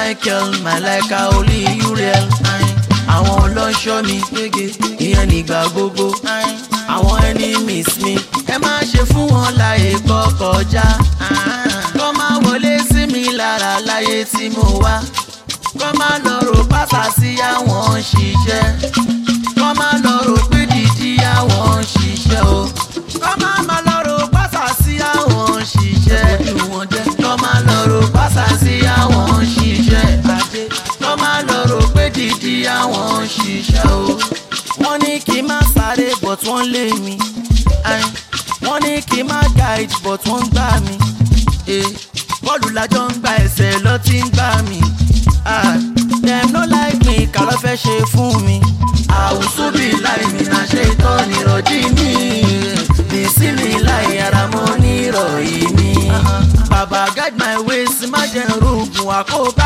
michael malaika olú uriel àwọn ọlọ́ṣọ́ mi gbége ìyẹn nígbà gbogbo àwọn enemies mi ẹ má ṣe fún wọn láyè kọ́ kọjá kọ́ máa wọlé sí mi lára láyé tí mo wá kọ́ máa lọ rò pátá sí àwọn ṣiṣẹ́ kọ́ máa lọ rò pé dídí àwọn ṣiṣẹ́ o kọ́ máa máa lọ rò pátá sí àwọn ṣiṣẹ́ ojú wọn jẹ́ kọ́ máa lọ rò pátá sí àwọn ṣiṣẹ́ ajé kọ́ máa lọ rò pé dídí àwọn ṣiṣẹ́ o wọ́n ní kí n má sáré but wọ́n lé mi Ayin. wọ́n ní kí n má guide but wọ́n gbá mi Eh, bọ́ọ̀lù lájọ ń gba ẹsẹ̀ lọ tí ń gbá mi Ah, dem no like me kà ló fẹ́ ṣe fún mi àwùsù bí láì mi náà ṣe tọ́ nírọ̀jí mi bìsí mi láì ara mọ́ nírọ̀yí mi bàbá guide my ways má jẹ́ rògùn àkóbá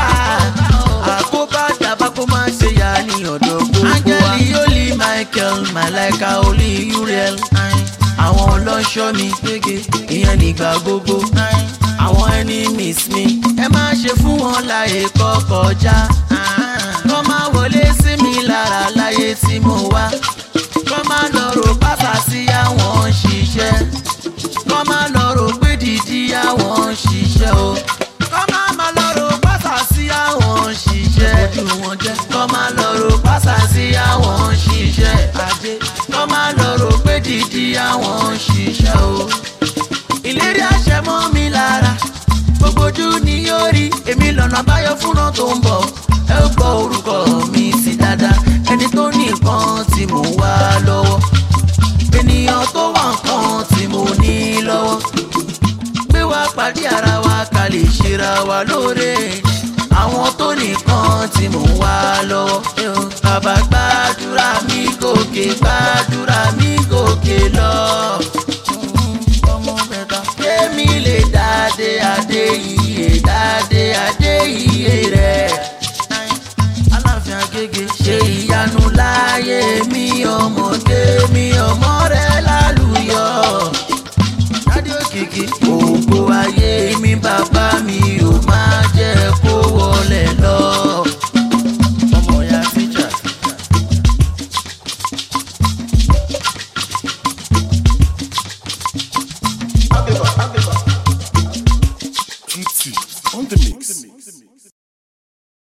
àkóbá dàbá kó má ṣe yá ní ọ̀dọ̀ gbogbo wa. áńgẹ́lì yóò michael malaika olú uriel àwọn ọlọ́ṣọ́ mi gbége ìyẹn nígbà gbogbo àwọn enemies mi ẹ má ṣe fún wọn láyè kọ́ kọjá kọ́ má wọlé sí mi lára láyé tí mo wá kọ́ má lọ rò pátá sí àwọn ṣiṣẹ́ kọ́ má lọ rò pé dídí àwọn ṣiṣẹ́ o kọ́ má má lọ rò pátá sí àwọn ṣiṣẹ́ ojú wọn jẹ́ kọ́ má lọ rò pátá sí àwọn ṣiṣẹ́ ajé kọ́ má lọ rò pé dídí àwọn ṣiṣẹ́ o ìlérí àṣẹ mọ́ mi lára gbogbo ojú ni yóò rí èmi lọ́nà àbáyọ fúnra tó ń bọ̀ ẹ ó gbọ́ orúkọ mi sí dáadáa ẹni tó ní nǹkan tí mò ń wá lọ́wọ́ ènìyàn tó wà nǹkan tí mo ní lọ́wọ́ gbé wá pàdé ara wa ká lè ṣera wa lóore àwọn tó nìkan tí mò ń wá lọ́wọ́ bàbá gbàdúrà mi gòkè gbàdúrà mi gòkè lọ ọmọ mẹ́ta. Kémi lè dáadé adé iye dáadé adé iye rẹ̀. Aláàfin Agége ṣe ìyanu láyé mi ọmọdé mi ọmọ rẹ̀ lálùyọ. Dádé òkìkí ògo ayé mi bàbá mi